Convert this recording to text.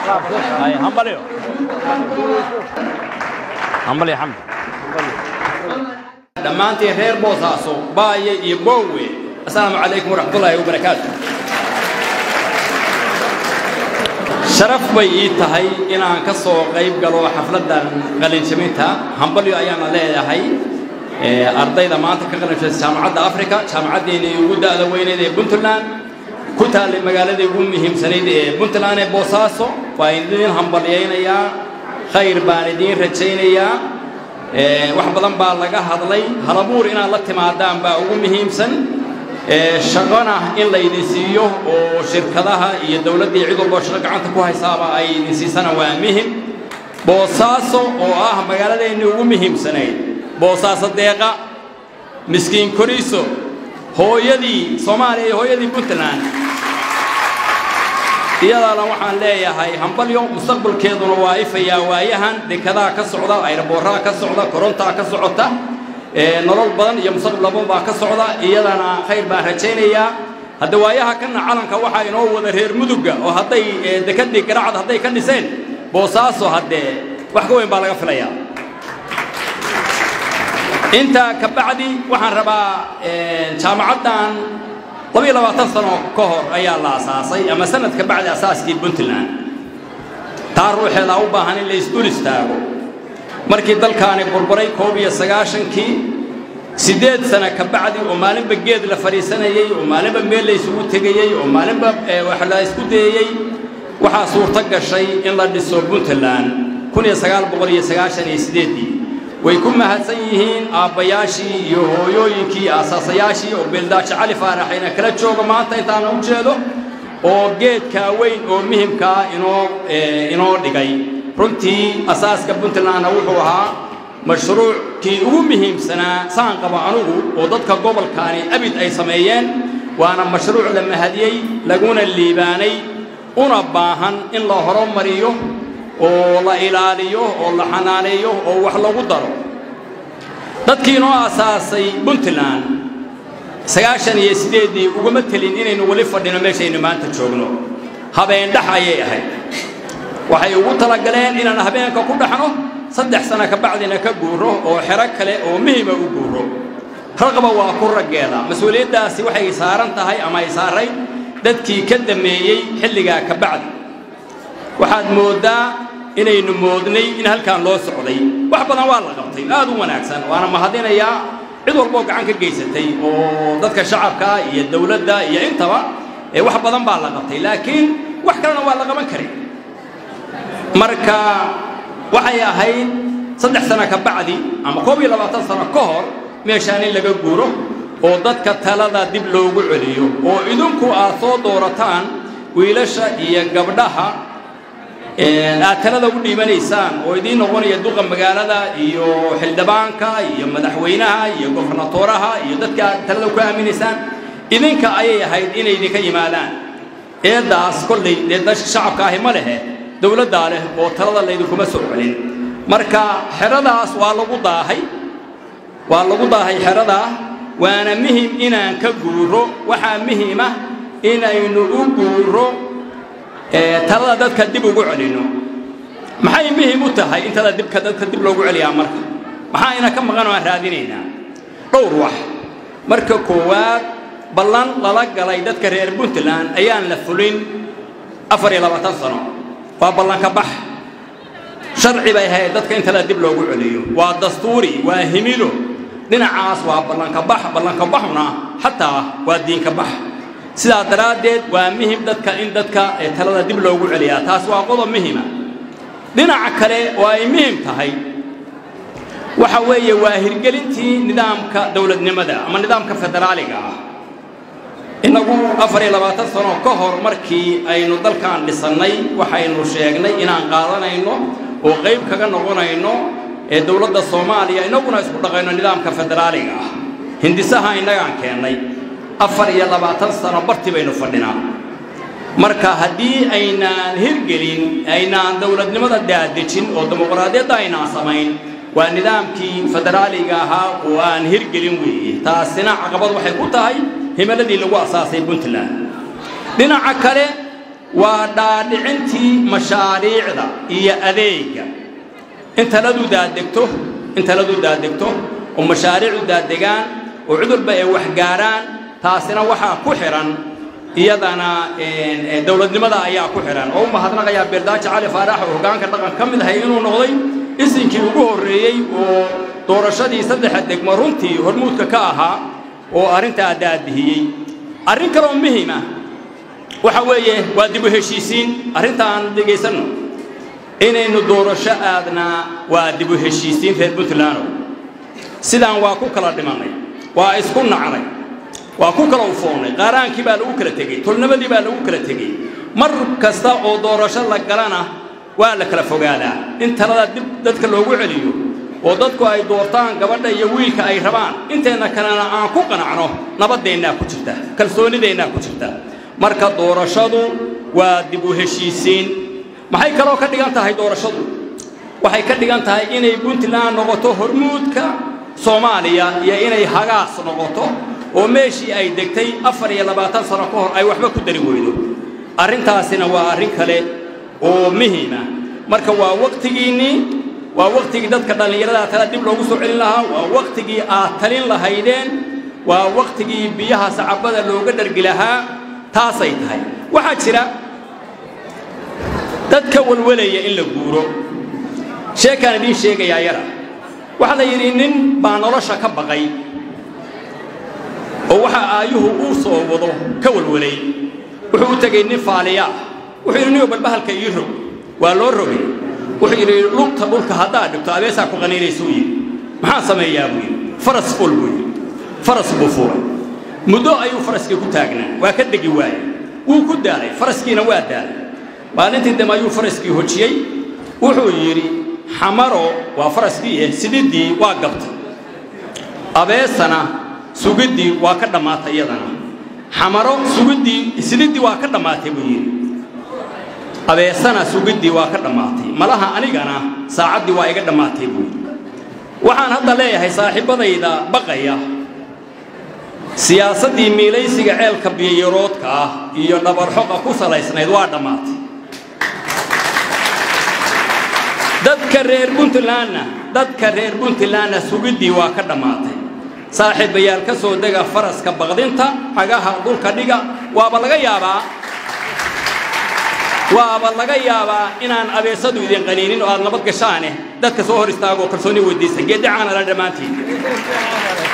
hay hambalyo hambalyo xamdi dhammaantiin reer boosaaso baaye iyo boowe assalaamu calaykum waraxmatullaahi wabarakaatu sharaf bay ii tahay inaan ka soo qayb galo xafladdan qalinjabinta hambalyo ayaana leeyahay ardayda maanta ka qalinjabisa jaamacadda africa jaamacaddeenii ugu da'da weyneed ee puntland ku taallay magaaladii ugu muhiimsanayd ee puntland ee boosaaso waa idiin hambalyaynayaa khayr baan idiin rajaynayaa wax badan baa laga hadlay halabuur inaad la timaadaan baa ugu muhiimsan shaqona in laydin siiyo oo shirkadaha iyo dowladdii cid walboo shaqo gacanta ku haysaaba ay idin siisana waa muhim boosaaso oo ah magaaladeennii ugu muhiimsanayd boosaaso deeqa miskiin koriso hooyadii soomaaliya iyo hooyadii puntland iyadaana waxaan leeyahay hambalyo mustaqbalkeeduna waa ifayaa waayahan dekadaha ka socda ayraboorraha ka socda korontaa ka socota nolol badan iyo mustaqbal badan baa ka socda iyadana khayr baan rajaynayaa hadda waayaha kana calanka waxaa inoo wada reer mudugga oo hadday dekadii garacad hadday ka dhiseen boosaaso haddee wax ka weyn baa laga filayaa intaa ka bacdi waxaan rabaa jaamacaddan labiyo labaatan sano ka hor ayaa la asaasay ama sanad ka bacdi asaaskii puntland taa ruuxeedaa u baahan in la isdul istaago markii dalkaani burburay koob iyo sagaashankii siddeed sana ka bacdi oo maalinba geed la fadhiisanayey oo maalinba meel la isugu tegayey oo maalinba wax la isku dayeyey waxaa suurto gashay in la dhiso puntland kun iyo sagaal boqol iyo sagaashan iyo siddeeddii way ku mahadsan yihiin aabbayaashii iyo hooyooyinkii iyo asaasayaashii oo beeldaajo cali faaraxayna kala jooga maanta intaana u jeedo oo geedkaa weyn oo muhimkaa inoo inoo dhigay runtii asaaska puntlandna wuxuu ahaa mashruuckii ugu muhiimsanaa saan qaba anugu oo dadka gobolkaani abid ay sameeyeen waana mashruuc la mahadiyey laguna liibaanay una baahan in la horumariyo oo la ilaaliyo oo la xanaaneeyo oo wax lagu daro dadkii inoo asaasay puntland sagaashan iyo siddeeddii ugama telin inaynu weli fadhino meeshaynu maanta joogno habeen dhex ayay ahayd waxay ugu talagaleen inaan habeenka ku dhaxno saddex sano ka bacdina ka guuro oo xero kale oo muhima u guuro raqba waa ku raggeeda mas-uuliyaddaasi waxay saaran tahay ama ay saarayd dadkii ka dameeyey xilligaa ka bacdi waxaad mooddaa inaynu moodnay in halkaan loo socday wax badan waa la qabtay aad u wanaagsan waana mahadinayaa cid walboo gacan ka geysatay oo dadka shacabka iyo dowladda iyo intaba ee wax badan baa la qabtay laakiin wax kalena waa la qaban karay marka waxay ahayd saddex sano ka bacdi ama koob iyo labaatan sano ka hor meeshaan in laga guuro oo dadka talada dib loogu celiyo oo idinku aad soo doorataan wiilasha iyo gabdhaha aad talada u dhiibanaysaan oo idiin noqonaya duqa magaalada iyo xildhibaanka iyo madaxweynaha iyo gofernatooraha iyo dadka aad talada ku aaminaysaan idinka ayay ahayd inay idinka yimaadaan eeddaas kollay dee shacabka ahi ma lehe dowladdaa leh oo talada laydinkuma soo celin marka xeradaas waa lagu daahay waa lagu daahay xeradaa waana muhim inaan ka guuro waxaa muhima inaynu u guuro talada dadka dib ugu celinno maxay muhim u tahay in talada dibka dadka dib loogu celiyaa marka maxaa ina ka maqan oo aan raadinaynaa dhowr wax marka koowaad ballan lala galay dadka reer puntland ayaan la fulin afar iyo labaatan sano waa ballanka bax sharci bay ahayd dadka in talada dib loogu celiyo waa dastuuri waa himilo dhinacaas waa ballanka bax ballanka baxuna xataa waa diinka bax sidaa daraaddeed waa muhim dadka in dadka talada dib loogu celiyaa taas waa qodob muhima dhinaca kale oo ay muhim tahay waxa weeye waa hirgelintii nidaamka dowladnimada ama nidaamka federaaliga ah innagu afar iyo labaatan sano ka hor markii aynu dalkan dhisannay waxaynu sheegnay inaan qaadanayno oo qayb kaga noqonayno ee dowladda soomaaliya innaguna isku dhaqayno nidaamka federaaliga ah hindisaha innagaan keennay afar iyo labaatan sano barti baynu fadhinaa marka haddii aynaan hirgelin aynaan dowladnimada daadejin oo dimuqraadiyadda aynaan samayn waa nidaamkii federaaliga ahaa oo aan hirgelin weeye taasina caqabad waxay ku tahay himaladii lagu asaasay puntland dhinaca kale waa dhaadhicintii mashaariicda iyo adeega in taladu daadegto in taladu daadegto oo mashaariicdu daadegaan oo cid walba ay waxgaaraan taasina waxaa ku xidhan iyadana dowladnimada ayaa ku xidhan oo u mahadnaqayaa beeldaaji cali faarax oo hoggaanka dhaqan ka mid ahay inuu noqday isinkii ugu horreeyey oo doorashadii saddexa degmo runtii hormuudka ka ahaa oo arrintaa daadihiyey arrin kaloo muhima waxa weeye waa dib u heshiisiin arrintaan dhegaysanno inaynu doorasho aadnaa waa dib u heshiisiin reer puntland sidaan waa ku kala dhimannay waa isku nacnay waa ku kala ufoonnay qaaraankii baa lagu kala tegey tolnimadii baa lagu kala tegey mar kasta oo doorasho la galana waa la kala fogaadaa in talada dib dadka loogu celiyo oo dadku ay doortaan gabadha iyo wiilka ay rabaan inteenna kalena aan ku qanacno nabadeennaa ku jirta kalsoonideennaa ku jirta marka doorashadu waa dib u heshiisiin maxay kaloo ka dhigan tahay doorashadu waxay ka dhigan tahay inay puntland noqoto hormuudka soomaaliya iyo inay hagaas noqoto oo meeshii ay degtay afar iyo labaatan sano ka hor ay waxba ku dari weydo arrintaasina waa arrin kale oo muhiima marka waa wakhtigiinnii waa wakhtigii dadka dhallinyarada tala dib loogu soo celin lahaa waa wakhtigii aad talin lahaydeen waa wakhtigii biyaha sacabada looga dhargi lahaa taasay tahay waxaa jira dadka walwalaya in la guuro sheekaan idiin sheegayaa yara waxaa la yidhi nin baa nolosha ka baqay oo waxa aayuhu uu soo wado ka walwalay wuxuu u tegey nin faaliyaa wuxuu yidhi niyo balbahalka ii rog waa loo rogay wuxuu yidhi lugta dhulka haddaad dhigto abeesaa ku qaniinaysuu yidhi maxaan sameeyaa buu yidhi faras ful buu yidhi faras buu fuulay muddo ayuu faraskii ku taagnaa waa ka degi waayey wuu ku daalay faraskiina waa daalay maalintii dambe ayuu faraskii hojiyey wuxuu yidhi xamaro waa faraskii eh sididdii waa gabtay abeesana sugiddii waa ka dhammaatay iyadana xamaro sugiddii sididdii waa ka dhammaatay buu yidhi abeesana sugiddii waa ka dhammaatay malaha anigana saacaddii waa iga dhammaatay buu yidhi waxaan hadda leeyahay saaxiibbadayda baqaya siyaasaddii miilaysiga ceelka biyayaroodka ah iyo dhabarxoqa ku salaysnayd waa dhammaatay dadka reer puntlandna dadka reer puntlandna sugiddii waa ka dhammaatay saaxiibayaal ka soo dega faraska baqdinta cagaha dhulka dhiga waaba laga yaabaa waaba laga yaabaa inaan abeesadu idin qaniinin oo aad nabad gashaane dadka soo hor istaagoo kalsooni weydiista geeddacaana la dhammaantiin